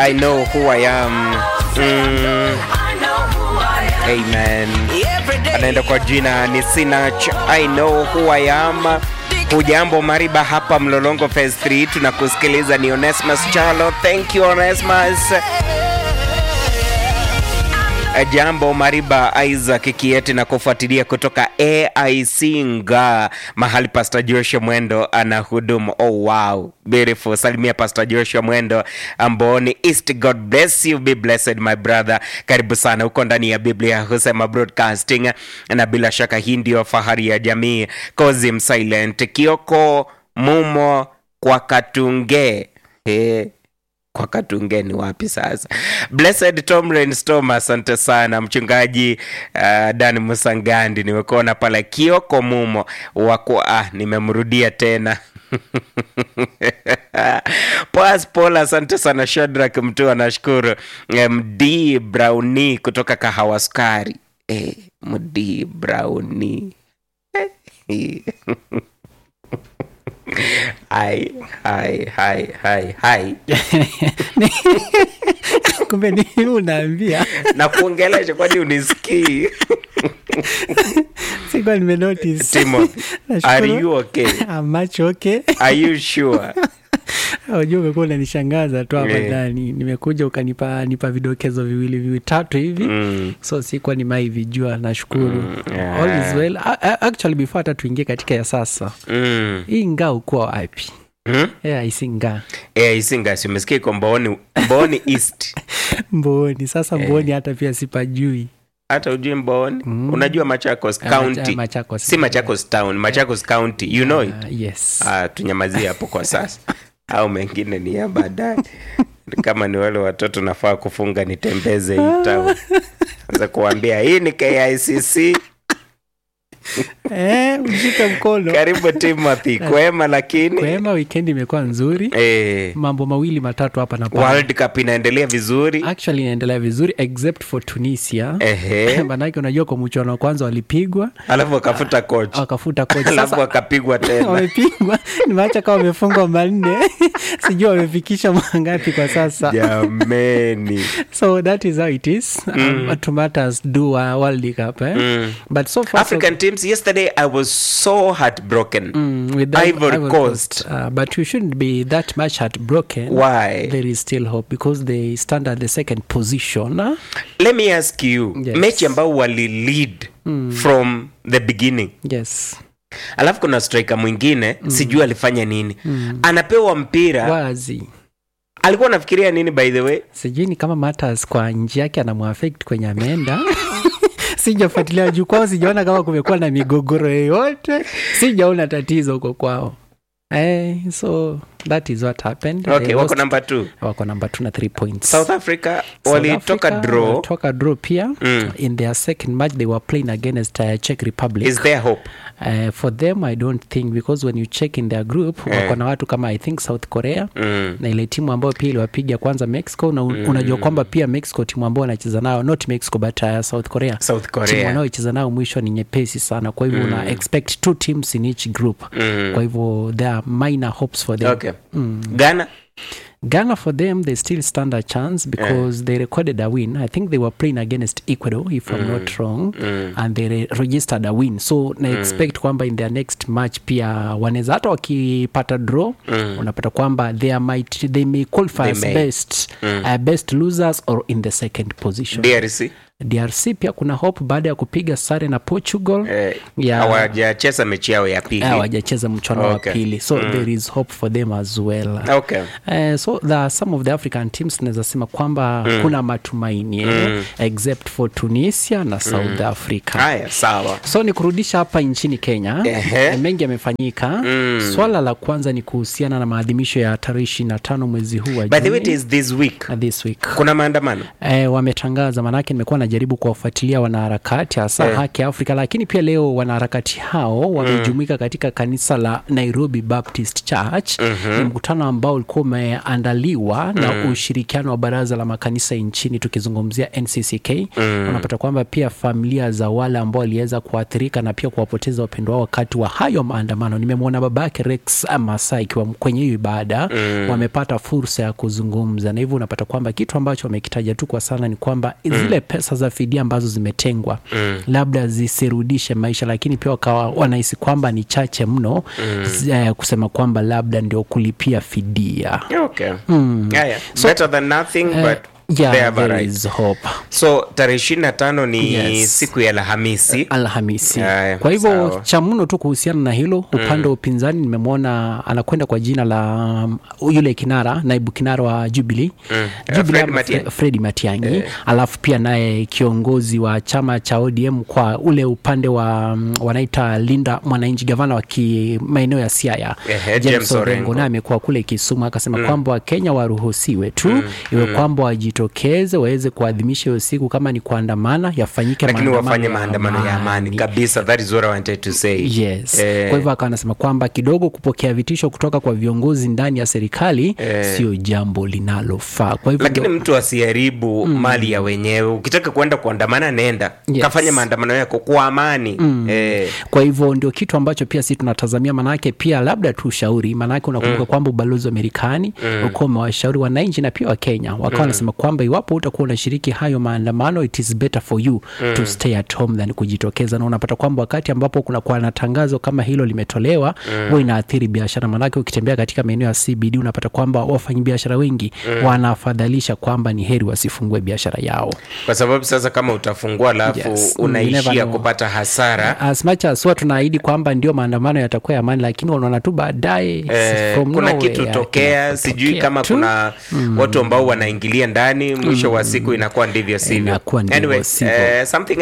I know who I am. Mm, amen. Anaenda kwa jina ni Sinach, I know who I am. Hujambo Mariba, hapa Mlolongo Phase 3 tunakusikiliza. Ni Onesmus Chalo. Thank you Onesmus. Jambo Mariba Isaac Kieti na kufuatilia kutoka AIC Nga, mahali Pastor Joshua Mwendo anahudumu. Oh wow, beautiful. Salimia Pastor Joshua Mwendo Amboni East. God bless you, be blessed my brother. Karibu sana huko ndani ya Biblia husema broadcasting, na bila shaka hii ndio fahari ya jamii. Kozim Silent Kioko Mumo kwa Katunge hey kwa Katunge ni wapi sasa? Blessed Tom Rainstorm, asante sana mchungaji uh, Dan Musangandi, nimekuona pale Kioko Mumo wako ah, nimemrudia tena Poas Paul, asante sana. Shadrack Mtua, nashukuru. MD Browni kutoka Kahawa Sukari. Eh, MD Browni Hai, hai, hai, hai, hai. kumbe ni unaambia na kuongelesha kwani unisikii sikuwa nimenotice. Timothy, Nashukuru. are you okay? I'm much okay. Are you sure? Unajua umekuwa unanishangaza tu hapa Yeah. ndani nimekuja ukanipa nipa vidokezo viwili vitatu hivi Mm. so sikuwa nimaivijua nashukuru yeah. All is well. A- a- actually before hata tuingie katika ya sasa Mm. hii ngaa ukuwa wapi Hmm? yeah, isi ngaa Eh, isingasi umesikia iko Mboni, Mboni East. mboni sasa mboni hata pia sipajui Hata ujui Mboni? Unajua Machakos Ah, Macha- County. Machakos. Si Machakos Town, Machakos County. You know it? Ah, yes Ah, tunyamazie hapo kwa sasa. Au mengine ni ya baadaye. Kama ni wale watoto nafaa kufunga nitembeze hii town. Anza kuambia hii ni KICC. eh, ushike mkono Karibu Timothy, kwema lakini kwema weekend imekuwa nzuri eh, mambo mawili matatu hapa na pale World Cup inaendelea vizuri. actually inaendelea vizuri except for tunisia Ehe. manake unajua kwa mchuano wa kwanza walipigwa Alafu akafuta coach. wakafuta kocha Alafu sasa akapigwa tena. wamepigwa nimeacha kama wamefungwa manne sijui wamefikisha mangapi kwa sasa Jameni. so that is how it is um, tomatoes do a world cup eh? Mm. but so far so African teams yesterday I was so heartbroken. Mm, with the Ivory Coast. Uh, but you shouldn't be that much heartbroken. Why? There is still hope because they stand at the second position. uh, Let me ask you, Yes. mechi ambao wali lead from the beginning. Yes. Alafu kuna striker mwingine sijui alifanya nini. Anapewa mpira. Wazi. Alikuwa anafikiria nini by the way? Sijui ni kama Matters kwa njia yake anamuaffect kwenye ameenda. sijafuatilia juu kwao, sijaona kama kumekuwa na migogoro yoyote, sijaona tatizo huko kwao. Eh, so that is what happened. They Okay, wako lost- number 2. wako namba 2 na 3 points. South Africa South walitoka Africa draw. walitoka draw pia Mm. in their second match they were playing against uh, Czech Republic Is there hope? uh, for them I don't think because when you check in their group Eh. wako na watu kama I think South Korea Mm. na ile timu ambayo pia iliwapiga kwanza Mexico na un- unajua kwamba pia Mexico timu ambayo wanacheza nayo not Mexico but uh, South Korea South timu Korea. wanaocheza nayo mwisho ni nyepesi sana kwa hivyo una expect two teams in each group Mm. kwa hivyo there are minor hopes for them Okay. Ghana? Ghana for them they still stand a chance because they recorded a win. I think they were playing against Ecuador if I'm not wrong and they re registered a win. So na expect kwamba in their next match pia wanaweza hata wakipata draw unapata kwamba they might they may qualify They as may. best uh, best losers or in the second position. DRC? DRC pia kuna hope baada ya kupiga sare na Portugal. Eh, Yeah. hawajacheza mechi yao ya pili. hawajacheza mchano Okay. wa pili so there is hope for them as well Okay. Uh, so there are some of the african teams naweza sema kwamba kuna matumaini eh, except for tunisia na south africa Haya, sawa. so ni kurudisha hapa nchini kenya Ehe. eh, mengi yamefanyika swala la kwanza ni kuhusiana na maadhimisho ya tarehe ishiri na tano mwezi huu wa By the way, it Juni, is this week. uh, this week Kuna maandamano. eh, wametangaza manake nimekuwa wanajaribu kuwafuatilia wanaharakati hasa Eh. Haki Afrika, lakini pia leo wanaharakati hao wamejumuika katika kanisa la Nairobi Baptist Church. Ni mkutano ambao ulikuwa umeandaliwa na ushirikiano wa baraza la makanisa nchini, tukizungumzia NCCK. Unapata kwamba pia familia za wale ambao waliweza kuathirika na pia kuwapoteza wapendwa wao wakati wa hayo maandamano. Nimemwona babake Rex Masai akiwa kwenye hiyo ibada, wamepata fursa ya kuzungumza, na hivyo unapata kwamba kitu ambacho wamekitaja tu kwa sana ni kwamba zile pesa za fidia ambazo zimetengwa labda zisirudishe maisha, lakini pia wakawa wanahisi kwamba ni chache mno z- eh, kusema kwamba labda ndio kulipia fidia. Okay. Yeah, yeah. Better than nothing, but Yeah, they have a there right. is hope. So tarehe ishirini na tano ni Yes. siku ya Alhamisi. Alhamisi. Haya, Kwa hivyo sawa. cha mno tu kuhusiana na hilo, upande wa upinzani nimemwona anakwenda kwa jina la um, yule kinara, naibu kinara wa Jubilee Jubilee Fred ama Matiang'i. Fre- Fredi Matiang'i, alafu pia naye kiongozi wa chama cha ODM kwa ule upande wa um, wanaita Linda Mwananchi, gavana wa ki- maeneo ya Siaya Ehe, James James Orengo. Orengo, naye amekuwa kule Kisumu akasema kwamba Wakenya waruhusiwe tu iwe kwamba wajitokeze waweze kuadhimisha hiyo siku, kama ni kuandamana yafanyike lakini maandamano wafanye ya maandamano ya amani kabisa. That is what I wanted to say. Yes. Eh, Kwa hivyo akawa anasema kwamba kidogo kupokea vitisho kutoka kwa viongozi ndani ya serikali sio jambo linalofaa. Kwa hivyo lakini ndio- mtu asiharibu mali ya wenyewe. Ukitaka kuenda kuandamana, nenda Yes. kafanya maandamano yako kwa amani eh, kwa hivyo ndio kitu ambacho pia sisi tunatazamia, manake pia labda tu ushauri, manake unakumbuka kwamba ubalozi wa Marekani ulikuwa umewashauri wananchi na pia Wakenya wakawa wanasema kwamba iwapo utakuwa unashiriki hayo maandamano, it is better for you to stay at home than kujitokeza, na unapata kwamba wakati ambapo kuna kuwa na tangazo kama hilo limetolewa, huwa inaathiri biashara, manake ukitembea katika maeneo ya CBD unapata kwamba wafanyabiashara wengi wanafadhalisha kwamba ni heri wasifungue biashara yao. kwa sababu sasa kama utafungua alafu Yes. Mm, you never unaishia know. kupata hasara as much as huwa tunaahidi kwamba ndio maandamano yatakuwa ya amani, lakini unaona tu baadaye Eh, from kuna nowhere, kitu tokea, kinatokea sijui kama tu. kuna watu ambao wanaingilia ndani, mwisho wa siku inakuwa ndivyo sivyo. Inakuwa ndivyo Anyway, sivyo. eh, something